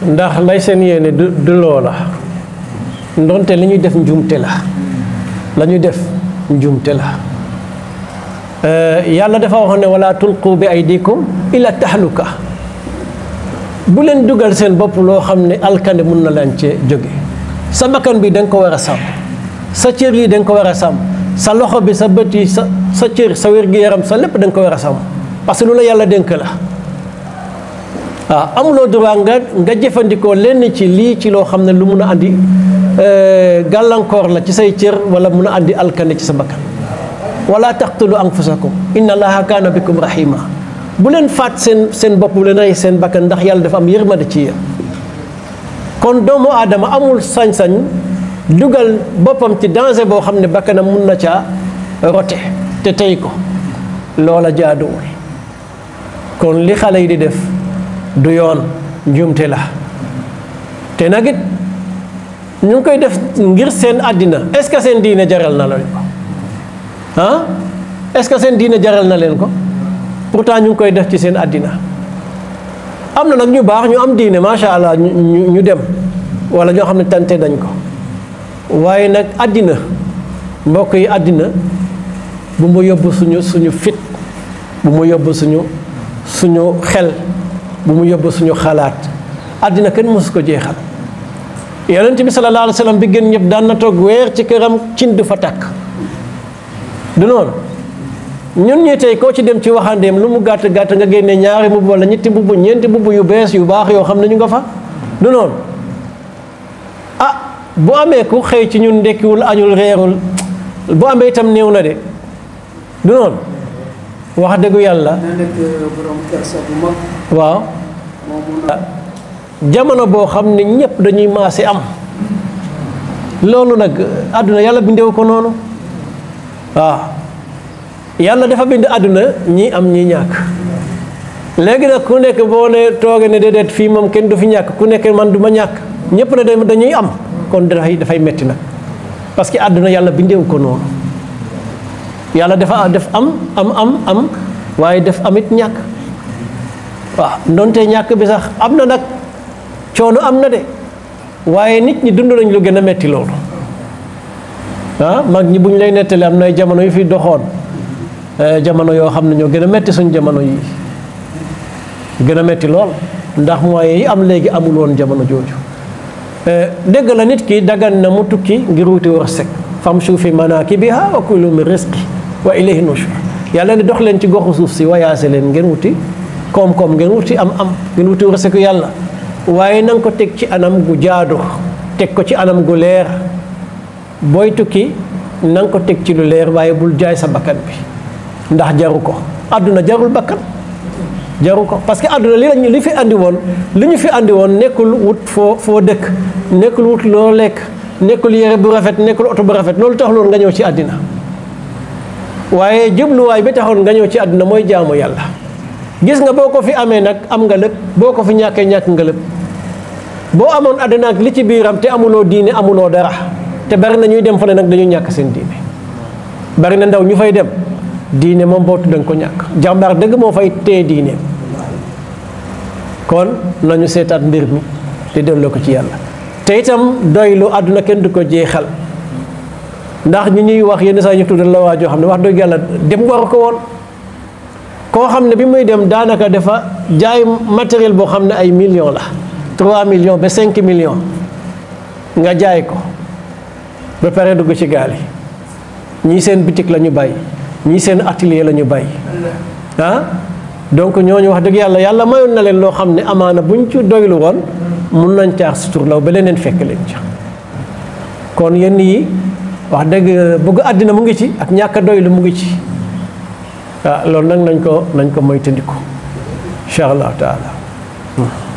ndax lay seen yéene du du loola ndonte li ñuy def njuumte la la ñuy def njuumte la yàlla dafa waxoon ne wala tulqu bi aydikum ila tahluka bu leen dugal seen bopp loo xam ne alkande mun na leen cee jóge sa bakkan bi da nga ko war a sàmm sa cër yi da nga ko war a sàmm sa loxo bi sa bët yi sa sa cër sa wér-gu-yaram sa lépp da nga ko war a sàmm parce que lu la yàlla dénk la waaw amuloo droit nga nga jëfandikoo lenn ci lii ci loo xam ne lu mun a andi gàllankoor la ci say cër wala mun a andi alkande ci sa bakkan wala taqtulu anfusakum inna allaha kaana bikum rahima bu leen faat seen seen bopp bu leen rey seen bakkan ndax yàlla dafa am yërmande ci yéen kon doomu aadama amul sañ-sañ dugal boppam ci danger boo xam ne bakkanam mun na caa rote te tey ko loola jaaduwul kon li xale yi di def du yoon njuumte la te nag it ñu ngi koy def ngir seen àddina est-ce que seen diine jaral na leen ko ah est-ce que seen diine jaral na leen ko pourtant ñu ngi koy def ci seen àddina am na nag ñu baax ñu am diine macha allah ñu ñu dem wala ñoo xam ne tante dañ ko waaye nag àddina mbokk yi àddina bu mu yóbbu suñu suñu fit bu mu yóbbu suñu suñu xel bu mu yóbbu suñu xalaat àddina kenn mësu ko jeexal yonent bi sallallahu alayhi wa sallam bi gën ñëpp daan na toog weer ci këram cin du fa tàkk du noonu ñun ñi tey koo ci dem ci waxandeem lu mu gàtt gàtt nga génne ñaari mbubb wala ñetti mbubb ñeenti mbubb yu bees yu baax yoo xam ne ñu nga fa du noonu ah bu amee ku xëy ci ñun ndekkiwul añul reerul bu amee itam néew na de du noonu wax dëggu yàlla na nekk borom kersa bu mag waaw moo mun a jamono boo xam ne ñëpp dañuy maase am loolu nag àdduna yàlla bindewu ko noonu waaw yàlla dafa bind àdduna ñii am ñii ñàkk léegi nag ku nekk boo ne tooge ne déedéet fii moom kenn du fi ñàkk ku nekk man du ma ñàkk ñëpp ne dem dañuy am kon dafay dafay metti nag parce que àdduna yàlla bindewu ko noonu yàlla dafa def am am am am waaye def amit ñàkk waaw ndonte ñàkk bi sax am na nag coono am na de waaye nit ñi dund nañ lu gën a metti loolu ah mag ñi bu ñu lay nettali am na ay jamono yu fi doxoon jamono yoo xam ne ñoo gën a metti suñ jamono yi gën a metti lool ndax moyens yi am léegi amul woon jamono jooju dégg la nit ki dagan na mu tukki ngir wuti wërsëg famshu fi manakibiha wa kulu min rizqi wa ilayhi nushur yàlla ne dox leen ci goxu suuf si wayaase leen ngeen wuti koom-koom ngeen wuti am am ngeen wuti wërsëgu yàlla waaye na nga ko teg ci anam gu jaadu teg ko ci anam gu leer booy tukki na nga ko teg ci lu leer waaye bul jaay sa bakkan bi ndax jaru ko àdduna jarul bakkan jaru ko parce que àdduna li lañu li fi andi woon li ñu fi andi woon nekkul wut foo foo dëkk nekkul wut loo lekk nekkul yére bu rafet nekkul oto bu rafet loolu taxuloon nga ñëw ci àddina waaye jubluwaay bi taxoon nga ñëw ci àddina mooy jaamu yàlla gis nga boo ko fi amee nag am nga lépp boo ko fi ñàkkee ñàkk nga lépp boo amoon àddina ak li ci biiram te amuloo diine amuloo dara te bari na ñuy dem fa ne nag dañuy ñàkk seen diine bari na ndaw ñu fay dem diine moom boo tudd nga ko ñàkk jàmbaar dëgg moo fay téye diine kon nañu seetaat mbir mi te delloo ko ci yàlla te itam doylu àdduna kenn du ko jeexal ndax ñi ñuy wax yenn saa ñu tuddal la waa joo xam ne wax dëgg yàlla dem waru ko woon koo xam ne bi muy dem daanaka dafa jaay matériel boo xam ne ay millions la 3 millions ba 5 millions nga jaay ko ba pare dugg ci gaal yi ñii seen bitik la ñu bàyyi ñii seen atelier la ñu bàyyi ah donc ñooñu wax dëgg yàlla yàlla mayoon na leen loo xam ne amaana buñ ci doylu woon mun nañ caar suturlaw ba leneen fekk leen ca kon yenn yi wax dëgg bëgg àddina mu ngi ci ak ñàkk a doylu mu ngi ci ah loolu nag nañ ko nañ ko moytandiku incha allahu taala